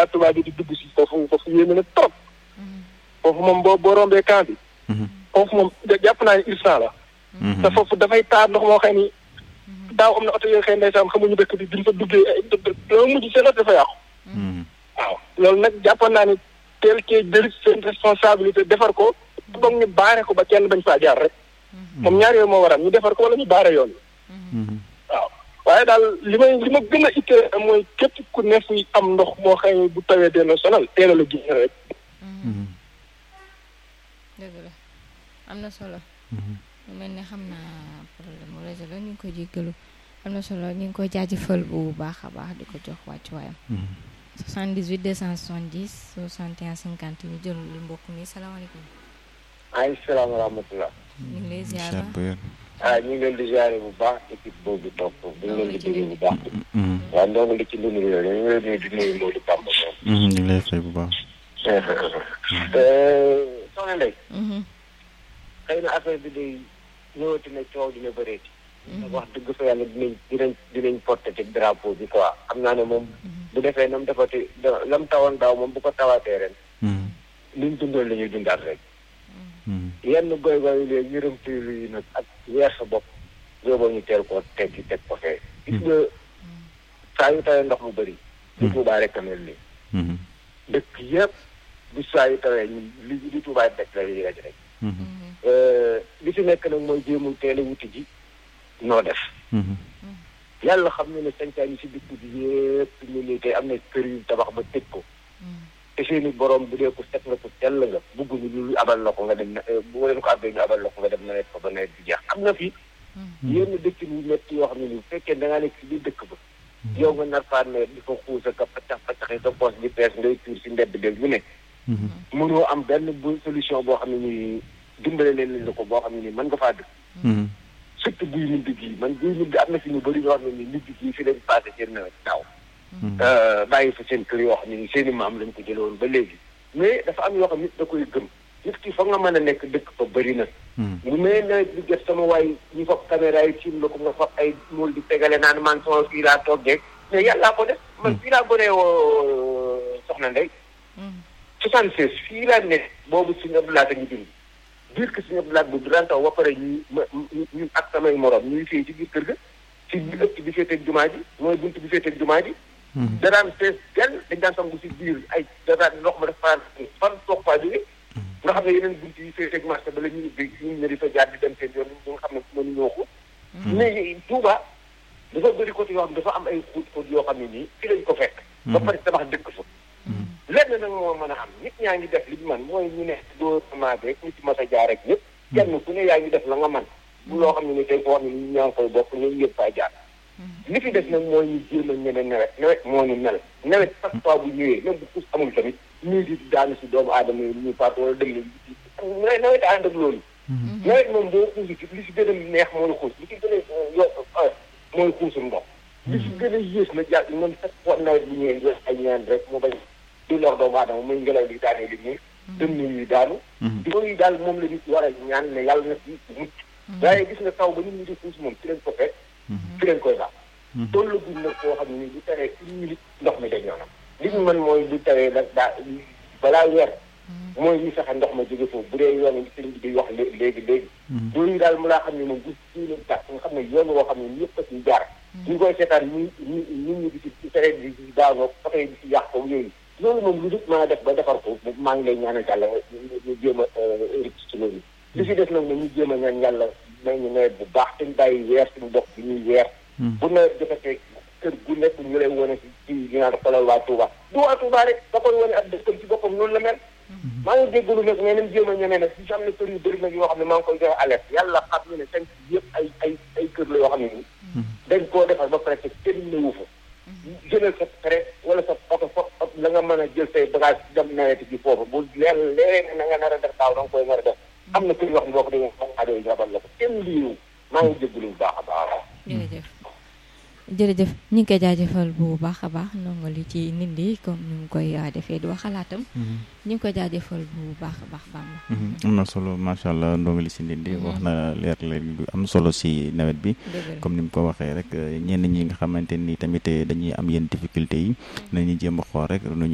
Ila Touba bi di dugg si foofu foofu yéeme na trop foofu moom boo boo rombee camp bi foofu moom jàpp naa ne irsan la te foofu dafay taar ndox moo xam ni daaw am na oto yooyu xëy ndeysaan xamuñu dëkk bi biñ fa duggee doo mujj seen oto dafa yàqu waaw loolu nag jàppoon naa ni teel cee jël seen responsabilité defar ko boog ñu baare ko ba kenn bañ faa jaar rek moom ñaar yooyu moo waral ñu defar ko wala ñu baare yoon waaw waaye daal li may li ma gën a ittee mooy képp ku ne fuy am ndox moo xam bu tawee dina sonal teel a la génn rek dëgg la am na solo mu mel ne xam naa problème mu réseau la ñu ngi ko jéggalu am na solo ñu ngi koy jaajëfal bu baax a baax di ko jox wàccuwaayam 78 270 61 50 ñu jël mbokk mi salaamaaleykum ay salaam wa rahmatulah. ñu ngi lay ziar ba ah ñu ngi leen di ziare bu baax équipe boobu topp ñu ngi leen di déglu bu baax. waaw ndongo li ci lu yooyu ñu ngi leen di nuyu Modou Bamba moom. ñu ngi lay fay bu baax. soxna Ndeye. xëy na affaire bi day ñëwati na coow dina bëreeti. wax dëgg fa yàlla dinañ dinañ dinañ porté ci drapeau bi quoi xam naa ne moom. bu defee nam defati lam tawoon daaw moom bu ko tawaatee ren. liñ dundoon la ñuy dundaat rek. yenn goy goy léegi yërëm tuylu yi nag ak weer sa bopp yóbboo ñu teel koo teggi teg ko fee gis nga saa yu tawee ndox mu bëri li tuubaa rek a mel nii dëkk yëpp bu saa yu tawee ñu li li tuubaa dëkk la ñuy rek rek li fi nekk nag mooy jéemul teel a wuti ji noo def yàlla xam ne ne sancaan yi si dëkk bi yëpp ñu nii tey am na kër yu tabax ba tëj ko te seeni borom bu dee ku set nga ku sell nga bugguñu lu abal la ko nga dem na bu leen ko abbee ñu abal la ko nga dem nawet ko ba nawet bi jeex am na fi yenn dëkk yu métti yoo xam ne nii bu fekkee da ngaa nekk si biir dëkk ba yow nga nar faa nawet di fa xuus ak paccax paccaxi sa poos di pees ngay tuur si mbedd dég bu ne mënoo am benn bu solution boo xam ne nii dimbale leen la ko boo xam ne nii mën nga faa dëkk surtout buy mujj gii man buy mujj am na fi ñu bëri yoo xam ne nii mujj gii fi lañ passé seen nawet daaw bàyyi fa seen kër yoo xam ne ni seen i maam lañ ko jëlee woon ba léegi mais dafa am yoo xam nit da koy gëm nit ki fa nga mën a nekk dëkk fa bëri na bu may nawet bi jot sama waay ñu fab caméra yi tiim la ko nga fab ay mool di tegale naan man sama fii laa toggee mais yàllaa ko def man fii laa bëree woo soxna Ndey soixante seize fii laa nekk boobu suñu abdulaat a ñu dund biir que suñu abdulaat bu daan taw ba pare ñu ma ñu ak samay morom ñuy fii ci biir kër ga ci bi ëpp bi féeteeg jumaa ji mooy bunt bi féeteeg jumaa ji daraan fees genn dañ daan sangu si biir ay daraan ndox ma def fan fan toog faa jóge nga xam ne yeneen bunt yi féeteeg marché ba la ñuy ubbi ñu ne di fa jaar di dem seen yoon ñu nga xam ne mënu ñoo ko mais Touba dafa bëri côté yoo xam dafa am ay xóot xóot yoo xam ne nii fi lañ ko fekk ba pare tabax dëkk fa lenn nag moo mën a am nit ñaa ngi def li ñu man mooy ñu ne gouvernement bi rek ñu ci mas a jaar rek ñëpp kenn ku ne yaa ngi def la nga man bu loo xam ne ni tey foo xam ne ñu ñaa ngi koy bokk ñoom ñëpp faa jaar li fi des nag mooy ñu jéem a ñeme nawet nawet moo ñu mel nawet chaque fois bu ñëwee même bu puus amul tamit ñuy di daanu si doomu aadama yi ñuy faatu wala dem na nawet ànd ak loolu nawet moom boo xuusi li si gën a neex mooy xuus li si gën a yo mooy xuusum ndox li si gën a yées na jàpp man chaque fois nawet bu ñëwee jël ay ñaan rek mu bañ di lor doomu aadama muy ngelaw li daanee li ñuy dem ni ñuy daanu yooyu daal moom la nit war a ñaan ne yàlla na si mucc waaye gis nga taw ba nit ñi di xuus moom ci leen ko fekk fi leen koy baax toolu guñ nag koo xam ne bu tawee une minute ndox mi dañ yoonam li ñu mën mooy bu tawee nag daa balaa weer mooy ñu fexe ndox ma jóge foofu bu dee yoon yi sëñ bi di wax léegi léegi yooyu daal mu laa xam ne moom bu sii leen tax nga xam ne yoon woo xam ne ñëpp a ci jaar ñu koy seetaan ñu ñu nit ñi di ci tere di ci daanoo oto yi di ci yàq ko yooyu loolu moom lu nit mën a def ba defar ko maa ngi lay ñaanal yàlla ñu jéem a rëcc ci loolu li si def nag ne ñu jéem a ñaan yàlla may ñu nawet bu baax te ñu bàyyi weer suñu bopp bi ñuy weer bu nawet jotee kër gu nekk ñu lay wane si ci ñu naan xoolal waa Touba du waa Touba rek da koy wane ak dëkkam ci boppam noonu la mel maa ngi déggalu nag mais nañ jéem a ñemee nag si am na kër yu bëri nag yoo xam ne maa ngi koy joxe alerte yàlla xam ne ne cinq yëpp ay ay ay kër la yoo xam ne nii dañ koo defar ba pare te kenn ñëwu fa jëlal sa prêt wala sa oto fo la nga mën a jël say bagage dem nawet ji foofu bu leer leeree na nga nar a def daaw da nga koy nar a def am na kër yoo xam ne boo ko déggee xam nga day rabal la ko kenn liiru maa ngi jégalu bu baax a baax. jërëjëf jërëjëf ñu ngi koy jaajëfal bu baax a baax ndongo li ci nit li comme ni mu koy defee di wax xalaatam. ñu ngi koy jaajëfal bu baax a baax Bamba. am na solo macha allah ndongo li si nit li wax na leer leer lu am solo si nawet bi. comme ni mu ko waxee rek ñenn ñi nga xamante ni tamit dañuy am yenn difficulté yi nañu jéem a xool rek.